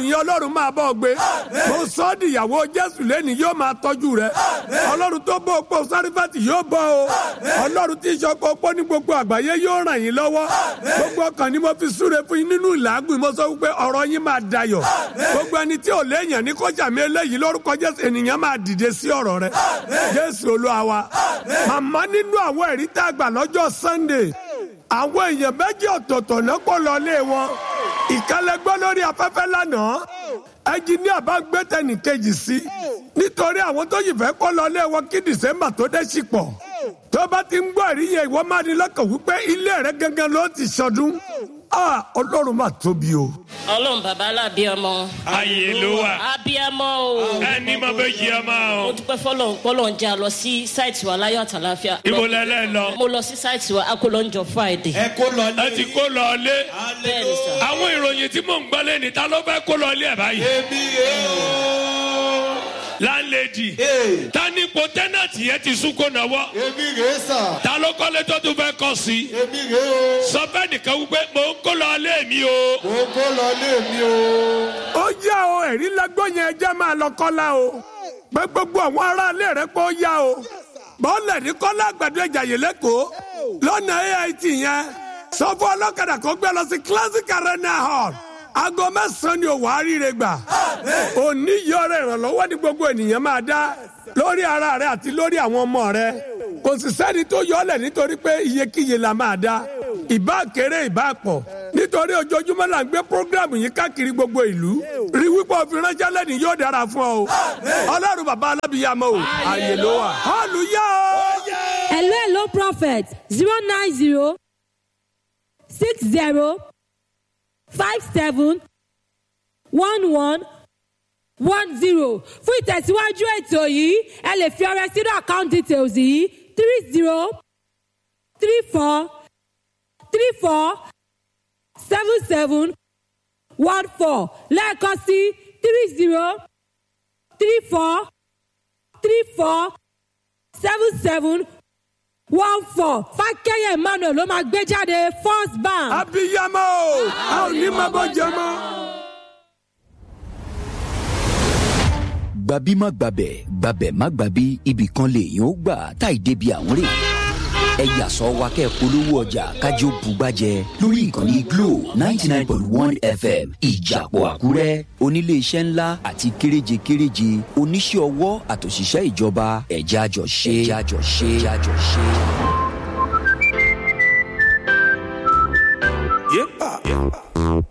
yẹn ọlọ́run máa bọ́ ọ gbé mo sọ ọ́ di ìyàwó jésù lẹ́nu yóò máa tọ́jú rẹ ọlọ́run tó bọ́ opó sárífàtì yóò bọ́ o ọlọ́run tí ìṣọ́kọ opó ní gbogbo àgbáyé yóò ràn yín lọ́wọ́ gbogbo ọkàn ni mo fi súre fún yín nínú ìlàgùn mo sọ wípé ọ̀rọ̀ yín máa dayọ̀ gbogbo ẹni tí ò léèyàn ní kọjá mi eléyìí lórúkọ jésù ènìyàn máa dìde sí ọ̀rọ̀ rẹ jésù olúwa wa màmá nínú àwọn ẹ̀rí tá a gbà lọ́jọ́ sunday àwọn èèyàn méjì ọ̀tọ̀ọ̀tọ̀ náà kó lọ lé wọn ìkálẹ́gbọ́ lórí afẹ́fẹ́ lánàá ẹnjiníà bá gbé tẹnìkejì sí nítorí àwọn tó yìí fẹ́ kó lọ lé wọn kí dìsẹ́mbà tó dé sí pọ̀ tó bá ti ń gbọ́ ẹ̀rí yẹn ìwọ máa ní lọ́kàn wípé ilé rẹ gangan ló ti sọdún ọlọ́run máa tóbi o. ọlọ́run bàbá alábíàmọ́. ayé ló wà. abíàmọ́ o. ẹni mo bẹ jí ẹ máa mo o. dúpẹ́ fọlọ́run pọ́lọ́ ń jà lọ sí sáìtì wa láyọ̀ àtàláfíà. ibo lẹlẹ lọ. mo lọ sí sáìtì wa akólọ́njọ friday. ẹ kó lọ ẹ ti kó lọ lé. bẹ́ẹ̀ ni sà. àwọn ìròyìn tí mò ń gbọ́ lẹ́ni ta ló fẹ́ kó lọ lé ẹ̀ báyìí. èmi rè o. láńlẹ́dì. Ee. ta ní ipò tẹ́nàtì yẹn ti sún kó náwó. èmi rè sà. ta ló kọ́lé tó tún fẹ́ kọ́ sí. èmi rè o. sọ fẹ́ nìkan wípé mò ń kó lọ lé mi o. mo kó lọ lé mi o. ó yá o ẹ̀rí lẹ́gbọ́n yẹn ẹjẹ́ máa lọ kọ́lá o pé gbogbo àwọn aráalé rẹ pé ó yá o bọ́ọ̀lẹ̀ ní kọ́lá àgbàdo ìjàyè lẹ́kọ̀ọ́ lọ́nà ait yẹn sọ fún ọlọ́kadà kó gbé lọ sí classic arena hall aago mẹ́sàn-án ni òwò àríire gbà òní yọrọ ìrànlọ́wọ́ ní gbogbo ènìyàn máa dá lórí ara rẹ àti lórí àwọn ọmọ rẹ kò sì sẹ́ni tó yọ ọ́lẹ̀ nítorí pé iyekíye la máa dá ìbá kéré ìbá pọ̀ nítorí ojoojúmọ́ là ń gbé programu yìí káàkiri gbogbo ìlú rí wípé òfin ránṣẹ́ lẹ́ni yóò dára fún ọ o ọlọ́run bàbá alábìyàmọ́ o àyè ló wà hallelujah o. hello hello prophet zero nine zero six zero five seven one one one zero fún ìtẹ̀síwájú ètò yìí ẹ lè fi ọrẹ sínú account details yìí three zero three four three four seven seven one four lẹ́ẹ̀kan sí three zero three four three four seven seven one four fákẹ́yẹ̀ emmanuel ló máa gbé jáde first bank. abiyamọ o a ò ní máa bọ́ jẹ mọ́. gbabi má gbabẹ̀ gbabẹ̀ má gbabi ibì kan lèèyàn ó gbà táì débi àwọn rè ẹ yàsọ wa kẹ́ polówó ọjà kájọ bùgbàjẹ lórí ìkànnì glo ninety nine point one fm ìjàpọ̀ àkúrẹ́ oníléeṣẹ́ ńlá àti kéréje kéréje oníṣẹ́ ọwọ́ àtòṣìṣẹ́ ìjọba ẹ̀já jọ ṣe ẹ̀já jọ ṣe ẹ̀já jọ ṣe. yéèpà